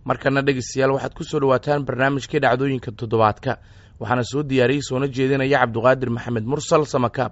markana dhegeystayaal waxaad ku soo dhowaataan barnaamijkii dhacdooyinka toddobaadka waxaana soo diyaariyey soona jeedinaya cabduqaadir maxamed mursal samakaab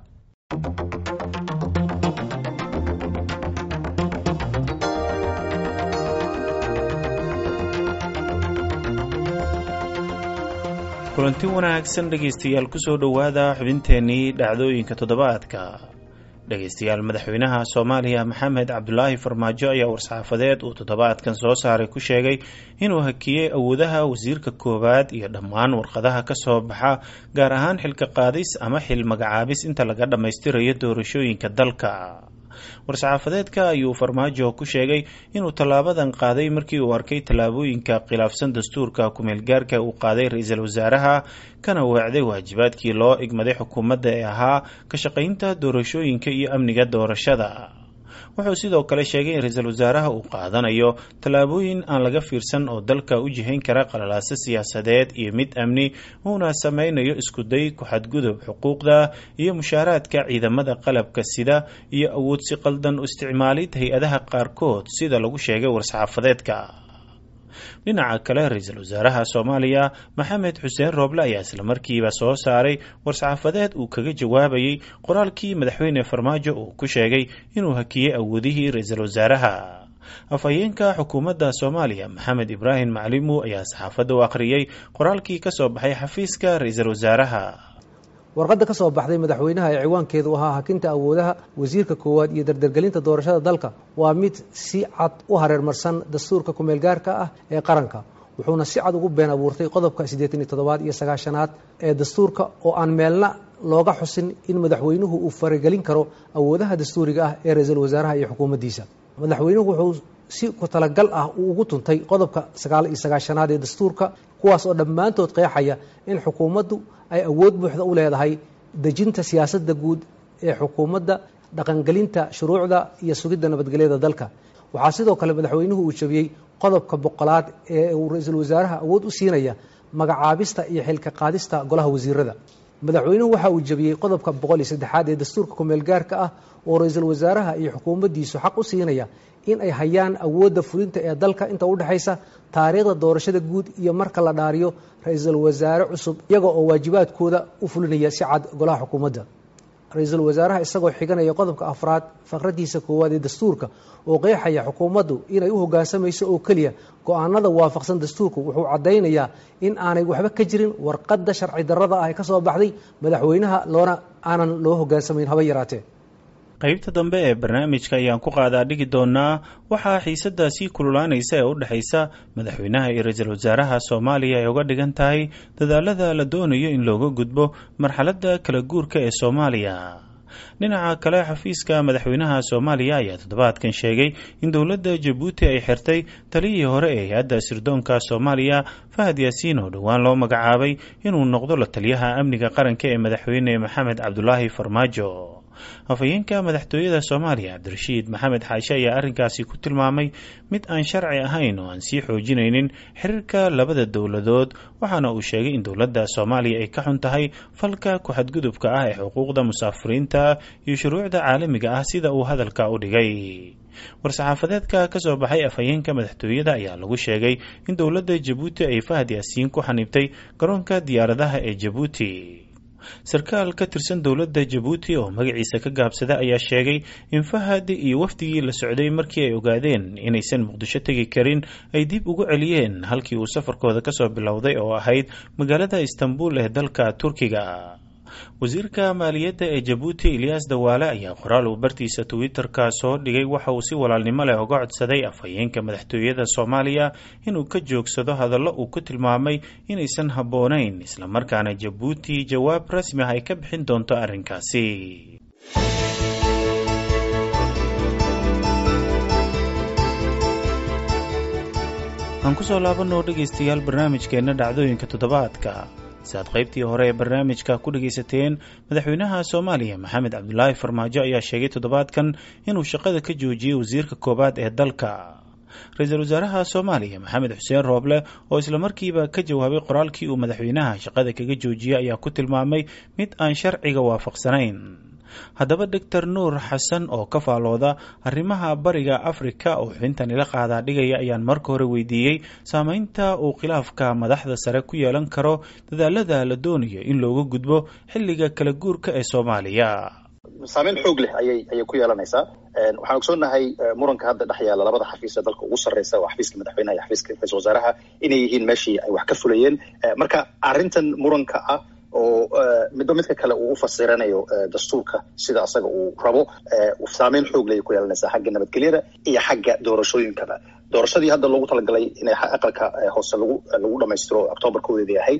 kulanti wanaagsan dhegaystayaal kusoo dhowaada xubinteennii dhacdooyinka toddobaadka dhegaystayaal madaxweynaha soomaaliya maxamed cabdulaahi farmaajo ayaa war-saxaafadeed uu toddobaadkan soo saaray ku sheegay inuu hakiyey awoodaha wasiirka koowaad iyo dhammaan warqadaha ka soo baxa gaar ahaan xilka qaadis ama xil magacaabis inta laga dhammaystirayo doorashooyinka dalka war-saxaafadeedka ayuu farmaajo ku sheegay inuu tallaabadan qaaday markii uu arkay tallaabooyinka khilaafsan dastuurka ku-meelgaarka uu qaaday ra-iisul wasaaraha kana weecday waajibaadkii loo igmaday xukuumadda ee ahaa ka shaqaynta doorashooyinka iyo amniga doorashada wuxuu sidoo kale sheegay in ra-iisul wasaaraha uu qaadanayo tallaabooyin aan laga fiirsan oo dalka u jihayn kara qalalaaso siyaasadeed iyo mid amni uuna sameynayo iskuday ku-xadgudub xuquuqda iyo mushaaraadka ciidamada qalabka sida iyo awood si qaldan u isticmaalid hay-adaha qaarkood sida lagu sheegay war-saxaafadeedka dhinaca kale ra-iisul wasaaraha soomaaliya maxamed xuseen rooble ayaa islamarkiiba soo saaray war-saxaafadeed uu kaga jawaabayey qoraalkii madaxweyne farmaajo uu ku sheegay inuu hakiyey awoodihii ra-iisul wasaaraha afhayeenka xukuumadda soomaaliya maxamed ibraahim maclimu ayaa saxaafadda u akhriyey qoraalkii ka soo baxay xafiiska ra-iisul wasaaraha warqadda ka soo baxday madaxweynaha ee ciwaankeedu ahaa hakinta awoodaha wasiirka koowaad iyo dardargelinta doorashada dalka waa mid si cad u hareermarsan dastuurka ku-meelgaarka ah ee qaranka wuxuuna si cad ugu been abuurtay qodobka siddeetan iyo toddobaad iyo sagaashanaad ee dastuurka oo aan meelna looga xusin in madaxweynuhu uu faragelin karo awoodaha dastuuriga ah ee ra-iisul wasaaraha iyo xukuumaddiisa madaxweynuhu wuxuu si ku talagal ah uu ugu tuntay qodobka sagaal iyo sagaashanaad ee dastuurka kuwaas oo dhammaantood qeexaya in xukuumaddu ay awood buuxda u leedahay dejinta siyaasadda guud ee xukuumadda dhaqangelinta shuruucda iyo sugidda nabadgelyada dalka waxaa sidoo kale madaxweynuhu uu jabiyey qodobka boqolaad ee uu ra-iisul wasaaraha awood u siinaya magacaabista iyo xilka qaadista golaha wasiirada madaxweynuhu waxa uu jabiyey qodobka boqol iyo saddexaad ee dastuurka ku-meelgaarka ah oo ra-iisul wasaaraha iyo xukuumaddiisu xaq u siinaya in ay hayaan awoodda fulinta ee dalka inta udhexaysa taariikhda doorashada guud iyo marka la dhaariyo ra-iisul wasaare cusub iyaga oo waajibaadkooda u fulinaya si cad golaha xukuumadda ra-iisul wasaaraha isagoo xiganaya qodobka afraad faqradiisa koowaad ee dastuurka oo qeexaya xukuumaddu inay u hoggaansamayso oo keliya go-aanada waafaqsan dastuurku wuxuu caddaynayaa in aanay waxba ka jirin warqadda sharci darrada ah ee ka soo baxday madaxweynaha loona aanan loo hoggaansamayn haba yaraatee qaybta dambe ee barnaamijka ayaan ku qaadaa dhigi doonaa waxaa xiisadda sii kululaanaysa ee u dhexaysa madaxweynaha iyo ra-iisul wasaaraha soomaaliya ay uga dhigan tahay dadaalada la doonayo in looga gudbo marxaladda kala guurka ee soomaaliya dhinaca kale xafiiska madaxweynaha soomaaliya ayaa toddobaadkan sheegay in dowladda jabuuti ay xirtay taliyihii hore ee hay-adda sirdoonka soomaaliya fahad yaasiin oo dhowaan loo magacaabay inuu noqdo la taliyaha amniga qaranka ee madaxweyne maxamed cabdulaahi farmaajo afhayeenka madaxtooyada soomaaliya cabdirashiid maxamed xaashe ayaa arrinkaasi ku tilmaamay mid aan sharci ahayn oo aan sii xoojinaynin xiriirka labada dowladood waxaana uu sheegay in dowladda soomaaliya ay ka xun tahay falka ku-xadgudubka ah ee xuquuqda musaafiriinta iyo shuruucda caalamiga ah sida uu hadalka u dhigay war-saxaafadeedka ka soo baxay afhayeenka madaxtooyada ayaa lagu sheegay in dowladda jabuuti ay fahad yaasiin ku xaniibtay garoonka diyaaradaha ee jabuuti sarkaal ka tirsan dowladda jabuuti oo magaciisa ka gaabsada ayaa sheegay in fahad iyo wafdigii la socday markii ay ogaadeen inaysan muqdisho tegi karin ay dib ugu celiyeen halkii uu safarkooda kasoo bilowday oo ahayd magaalada istanbul ee dalka turkiga wasiirka maaliyadda ee jabuuti ilyaas dawaale ayaa qoraal uu bartiisa twitter-ka soo dhigay waxa uu si walaalnimo leh uga codsaday afhayeenka madaxtooyada soomaaliya inuu ka joogsado hadallo uu ku tilmaamay inaysan habboonayn islamarkaana jabuuti jawaab rasmi ah ay ka bixin doonto arrinkaasi aan kusoo laabanoo dhegaystayaal barnaamijkeenna dhacdooyinka toddobaadka si aad qaybtii hore ee barnaamijka ku dhagaysateen madaxweynaha soomaaliya maxamed cabdulaahi farmaajo ayaa sheegay toddobaadkan inuu shaqada ka joojiyey wasiirka koowaad ee dalka ra-iisul wasaaraha soomaaliya maxamed xuseen rooble oo islamarkiiba ka jawaabay qoraalkii uu madaxweynaha shaqada kaga joojiyey ayaa ku tilmaamay mid aan sharciga waafaqsanayn haddaba doctor nuur xasan oo ka faalooda arrimaha bariga afrika oo xubintan ila qaadaa dhigaya ayaan marka hore weydiiyey saameynta uu khilaafka madaxda sare ku yeelan karo dadaalada la doonayo in looga gudbo xilliga kala guurka ee soomaaliya saameyn xoog leh ayay ayay ku yeelanaysaa waxaan ogsoonnahay muranka hadda dhex yaala labada xafiis ee dalka ugu sarreysa waa xafiiska madaxweynaha iyo xafiiska ra-isul wasaaraha inay yihiin meeshii ay wax ka fulayeen marka arrintan muranka ah oo midba midka kale uu u fasiranayo dastuurka sida asaga uu rabo saameyn xoog leh ay ku yeelanaysaa xagga nabadgelyada iyo xagga doorashooyinkaba doorashadii hadda loogu talagalay inay aqalka hoose lagu lagu dhamaystiro octoobar koodeedii ahayd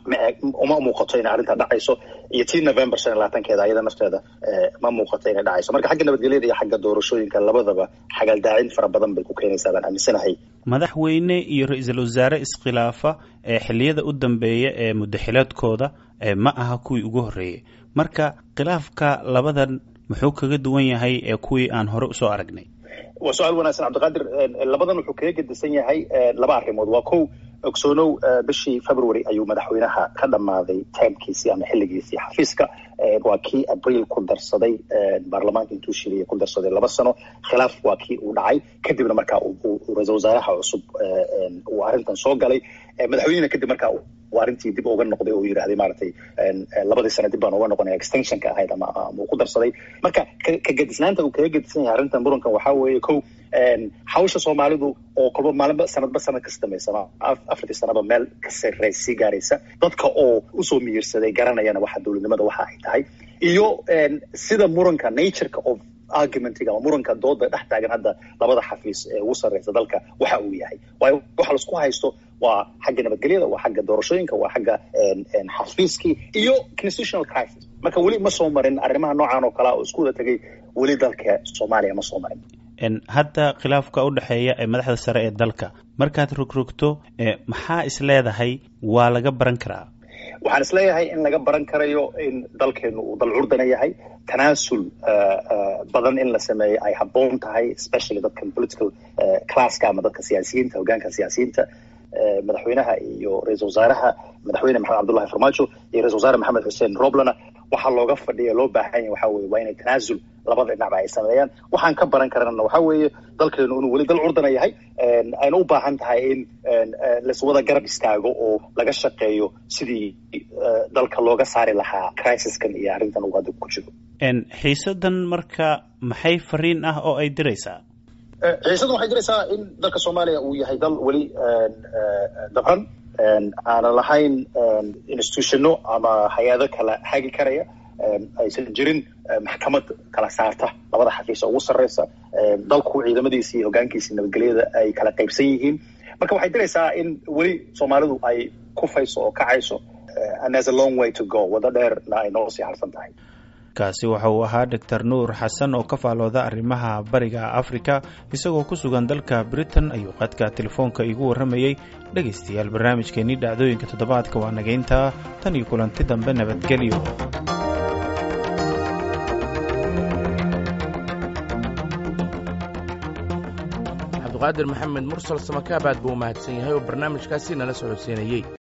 uma muuqato inay arrintaa dhacayso iyo tii november shan iyo labaatankeeda ayada nafteeda ma muuqato inay dhacayso marka xagga nabadgelyada iyo xagga doorashooyinka labadaba xagaldaacin fara badan bay ku keenaysaa baan aaminsanahay madaxweyne iyo ra-iisul wasaare iskhilaafa ee xilliyada u dambeeya ee muddaxileedkooda ma aha kuwii ugu horreeyey marka khilaafka labadan muxuu kaga duwan yahay ee kuwii aan hore usoo aragnay waa su-aal wanaagsan cabdiqaadir labadan wuxuu kaga gedisan yahay laba arrimood waa kow ogsoonow bishii february ayuu madaxweynaha ka dhammaaday taamkiisii ama xilligiisii xafiiska waa kii abriil ku darsaday baarlamaanka intuu shiriya ku darsaday laba sano khilaaf waa kii uu dhacay kadibna markaa ra-isul wasaaraha cusub uu arrintan soo galay madaxweynehina kadib markaa uu arrintii dib uga noqday oo yidhahday maaragtay labadii sano dib baan uga noqonaya extensionka ahayd ama uu ku darsaday marka ka gedisnaanta uu kaga gedisan yahay arrintan murankan waxaa weeye kow hawsha soomaalidu oo kolba maalinba sanadba sanad ka samaysama afartii sanaba meel ka sarreys sii gaaraysa dadka oo usoo miyirsaday garanayana waxa dowladnimada waxa ay tahay iyo sida muranka natureka of argumentiga ama muranka dooda dhex taagan hadda labada xafiis ee ugu sarreysa dalka waxa uu yahay waayo waxa laisku haysto waa xagga nabadgelyada waa xagga doorashooyinka waa xagga xafiiskii iyo constitutional crisis marka weli ma soo marin arrimaha noocan oo kalea oo isku wada tegay weli dalka soomaaliya ma soo marin hadda khilaafka u dhexeeya ee madaxda sare ee dalka markaad rogrogto maxaa is leedahay waa laga baran karaa waxaan isleeyahay in laga baran karayo in dalkeenu uu dal curdana yahay tanaasul badan in la sameeyo ay habboon tahay especially dadkan political classka ama dadka siyaasiyiinta hogaanka siyaasiyiinta madaxweynaha iyo ra-isul wasaaraha madaxweyne maxamed cabdullahi farmaajo iyo ra-isul wasaare maxamed xuseen roblana waxaa looga fadhiya loo baahan yahy waxa weye waa inay tanaasul labada dhinacba ay sameeyaan waxaan ka baran karana waxa weeye dalkeenu inuu weli dal curdana yahay ayna u baahan tahay in laiswada garab istaago oo laga shaqeeyo sidii dalka looga saari lahaa crisiskan iyo arrintan uu hadda ku jiro xiisadan marka maxay fariin ah oo ay diraysaa xiisadan waxay diraysaa in dalka soomaaliya uu yahay dal weli dabran aanan lahayn institutionno ama hay-ado kala hagi karaya aysan jirin maxkamad kala saarta labada xafiisa ugu sarreysa dalku ciidamadiisi iyo hogaankiisi nabadgelyada ay kala qaybsan yihiin marka waxay diraysaa in weli soomaalidu ay kufayso oo kacayso and there's a long way to go waddo dheerna ay noo sii harsan tahay kaasi waxa uu ahaa doctor nuur xasan oo ka faalooda arrimaha bariga afrika isagoo ku sugan dalka britain ayuu qadka telefoonka iigu warramayey dhegaystayaal barnaamijkeennii dhacdooyinka toddobaadka waa nagayntaa tan iyo kulanti dambe nabadgelyo cabdiqaadir maxamed mursal samakaab aad buu u mahadsan yahay oo barnaamijkaasi nala socodsiinayey